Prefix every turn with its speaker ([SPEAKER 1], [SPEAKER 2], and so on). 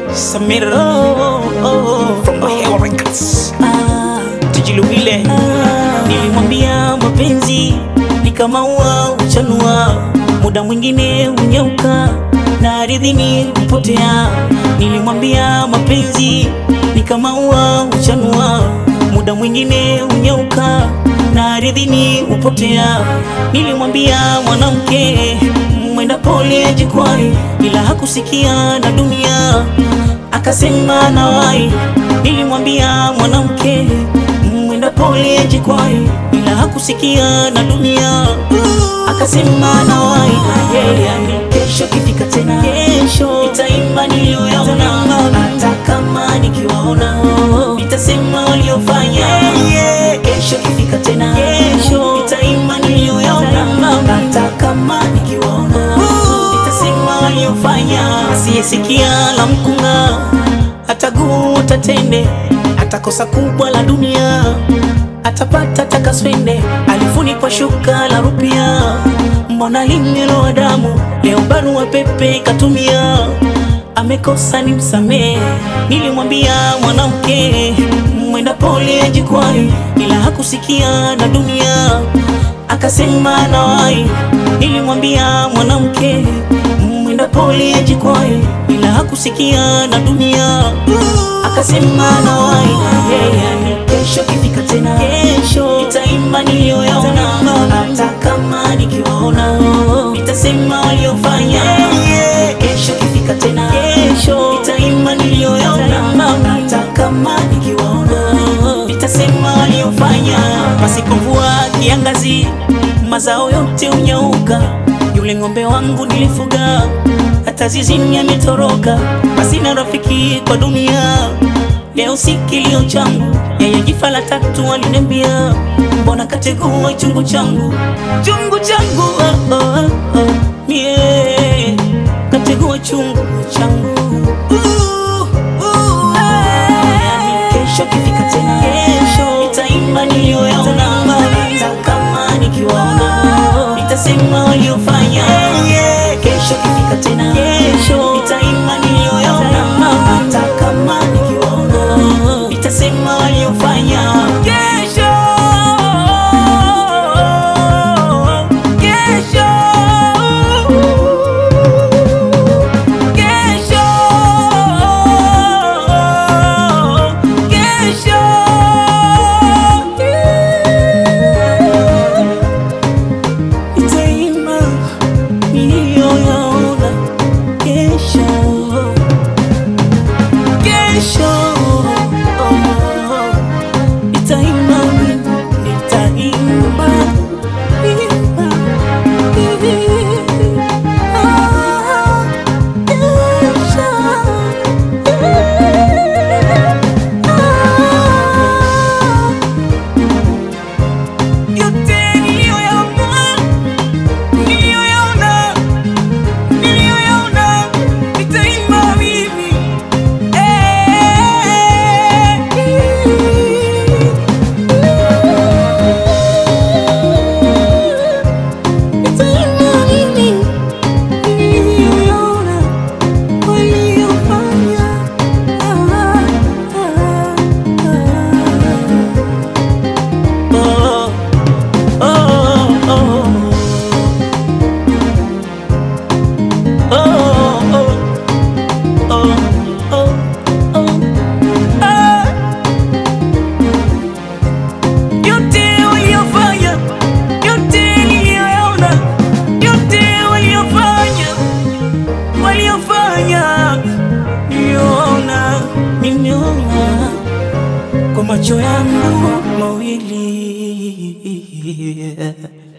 [SPEAKER 1] Samiro from Mahewa Records.
[SPEAKER 2] Ah,
[SPEAKER 1] Tujiluwile
[SPEAKER 2] ah,
[SPEAKER 1] nilimwambia mapenzi ni kama ua uchanua, muda mwingine unyauka na ardhini hupotea. Nilimwambia mapenzi ni kama ua uchanua, muda mwingine unyauka na ardhini hupotea. Nilimwambia mwanamke mwenda pole ajikwai, ila hakusikia na dunia akasema nawai. Nilimwambia mwanamke mwenda pole ajikwai, ila hakusikia na dunia akasema nawai. Yeah, kesho kifika tena, kesho nitaimba niliyoyaona, hata kama nikiwaona nitasema waliofanya. Kesho kifika tena, kesho nitaimba niliyoyaona, hata kama nikiwaona nitasema waliofanya. Asiyesikia la mkunga ataguta tende, atakosa kubwa la dunia, atapata takaswende, alifunikwa shuka la rupia, mbona limelowa damu, leo barua pepe katumia, amekosa ni msamee. Nilimwambia mwanamke mwenda pole ajikwai, ila hakusikia na dunia akasema nawai. Nilimwambia mwanamke mwenda pole ajikwai, ila hakusikia na dunia akasema nawai. Yeah, kesho kifika tena, kesho nitaimba niliyoyaona, hata kama nikiwaona nitasema waliofanya. Kesho kifika tena, kesho nitaimba niliyoyaona, hata kama nikiwaona nitasema waliofanya. Pasipo mvua kiangazi, mazao yote unyauka. Yule ng'ombe wangu nilifuga, hata zizini ametoroka. Basi na rafiki kwa dunia, leo si kilio changu. Yeye jifa la tatu aliniambia, mbona kategua chungu changu, chungu changu oh, oh, oh. Mie kategua chungu changu uh, uh, eh. Kesho kifika tena, kesho nitaimba niliyoyaona, hata kama nikiwaona nitasema waliofanya. Kesho kifika tena, kesho nitaimba niliyoyaona, hata kama nikiwaona nitasema waliofanya. Kesho, kesho, kesho, kesho nitaimba niliyoyaona kesho, kesho nitaimba, nitaimba, imba, ah, kesho, ah, yote niliyoyaona niliyoyaona niliyoyaona nitaimba mimi nitaimba mimi niliyoyaona waliyofanya oh, oh, oh. Yote waliofanya, yote niliyoyaona, yote waliofanya, waliofanya, niliona, nimeona kwa macho yangu mawili